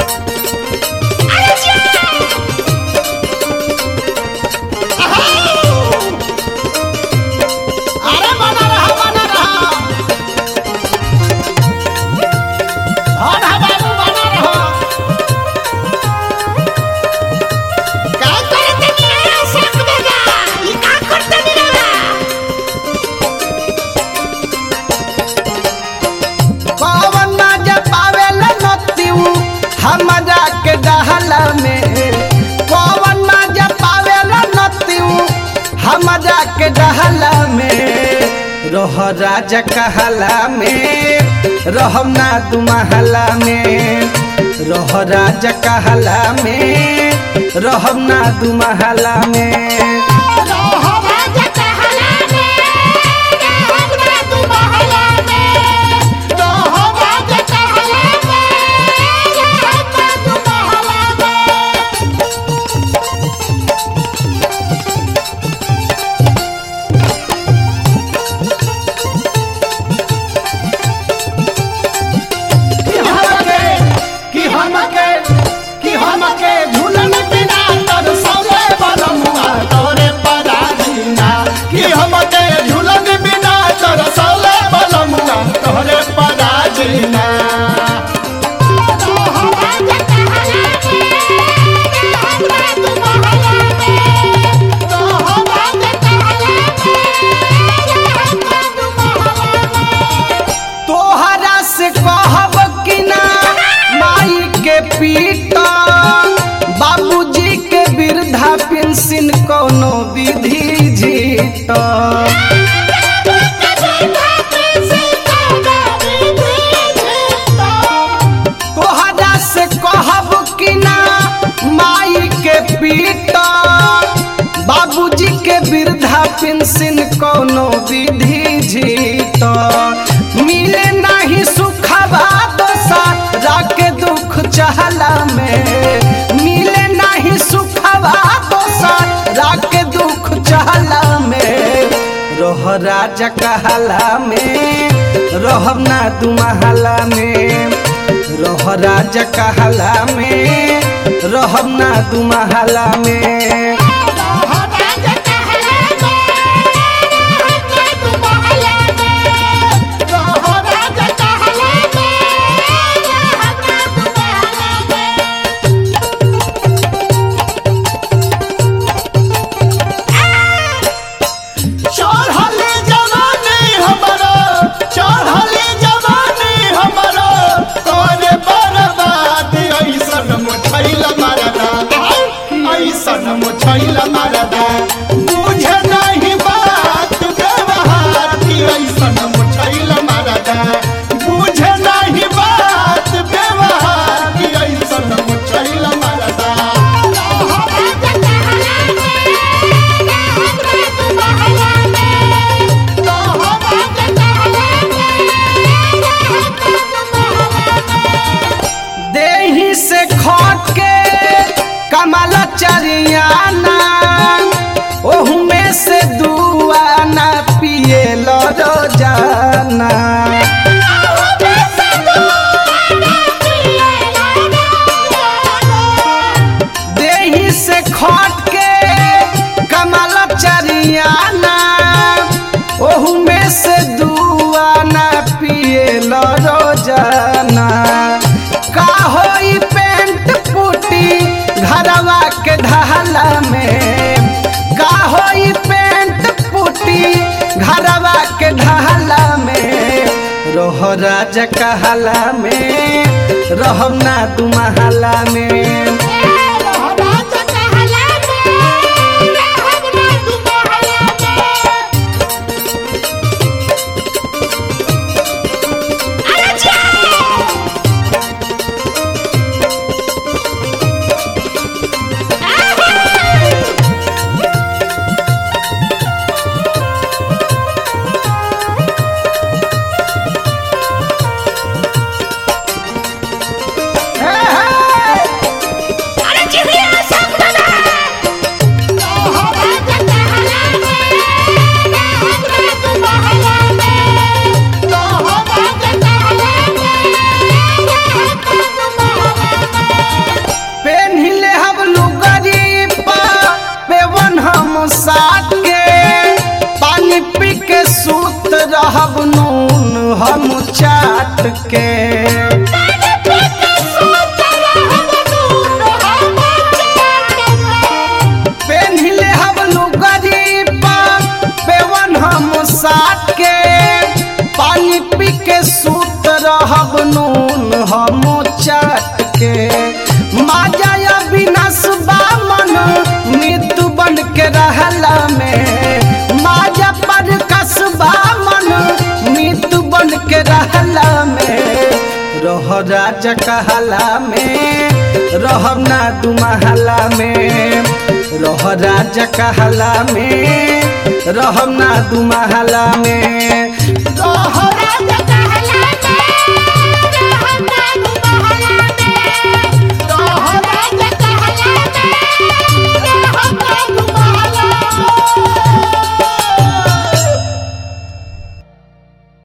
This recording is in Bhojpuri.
अरे बना रहा बना रहा और हा बाबू बना रहा काय करते निराला शेख दादा ही का करते निराला पवन मजा पावेला नतिऊ हमरा के डहला में पवन मजा पावेला नतिऊ हमरा के डहला में रह राजा कहला में रहम ना दू महला में रह राजा कहला में रहम ना दू महला में रोह राजा कहला में हमरा तू बहला में रोह राजा कहला में हमरा तू बहला में कि हमके कि हमके कि हमके झूलन बिना तर सौले बलमुआ तोरे पराधीना कि हमके झूलन बिना तर सौले बलमुआ तोरे पराधीना रोह राजा कहला में हमरा तू बहला में रोह राजा कहला में हमरा तू बहला में तोहरा से कहब कि ना माई के पीटा बाबूजी के वृद्धा पेंशन कोनो विधि जीता तोहरा से कहब कि ना माई के पीटा बाबूजी के वृद्धा पेंशन कोनो विधि जीता मिले नहीं सुखबा दोसरा के दुख चहला में मिले नहीं सुखबा दोसरा के दुख चहला में रह राजा कहला में रहब ना दू महला में रह राजा कहला में रहब ना दू महला में चढ़ले जवानी हमरो चढ़ले जवानी हमरो तोरे बर्बाद ऐसन मुछैल मारदा ऐसन मुछैल मारदा बुझे नहीं बात व्यवहार की ऐसन मुछैल मारदा बुझे नहीं बात व्यवहार की ऐसन मुछैल मारदा देही से खट के कमल चरियाना ओहू में से दुआना पिए लो रोजाना देही से खट के कमल चरियाना ओहू में से दुआना पिए लो रोजाना का होई पेंट पुटी घरवा के ढहला में का होई पेंट पुटी घरवा के ढहला में रह राजा कहला में रहम ना दू महला में हे, हे! के पेन्हिले हम गरीबा पेवन हम साथ के पानी पी के सूत रहब नून हम चाट के माजा विनाश बा मन मृत्यु बन के रहला में माजा पर कसबा मन मृत्यु बन के रहला में रह राजा कहला में रहब ना दू महला में रह राजा कहला में रहब ना दू महला में तोहरा जका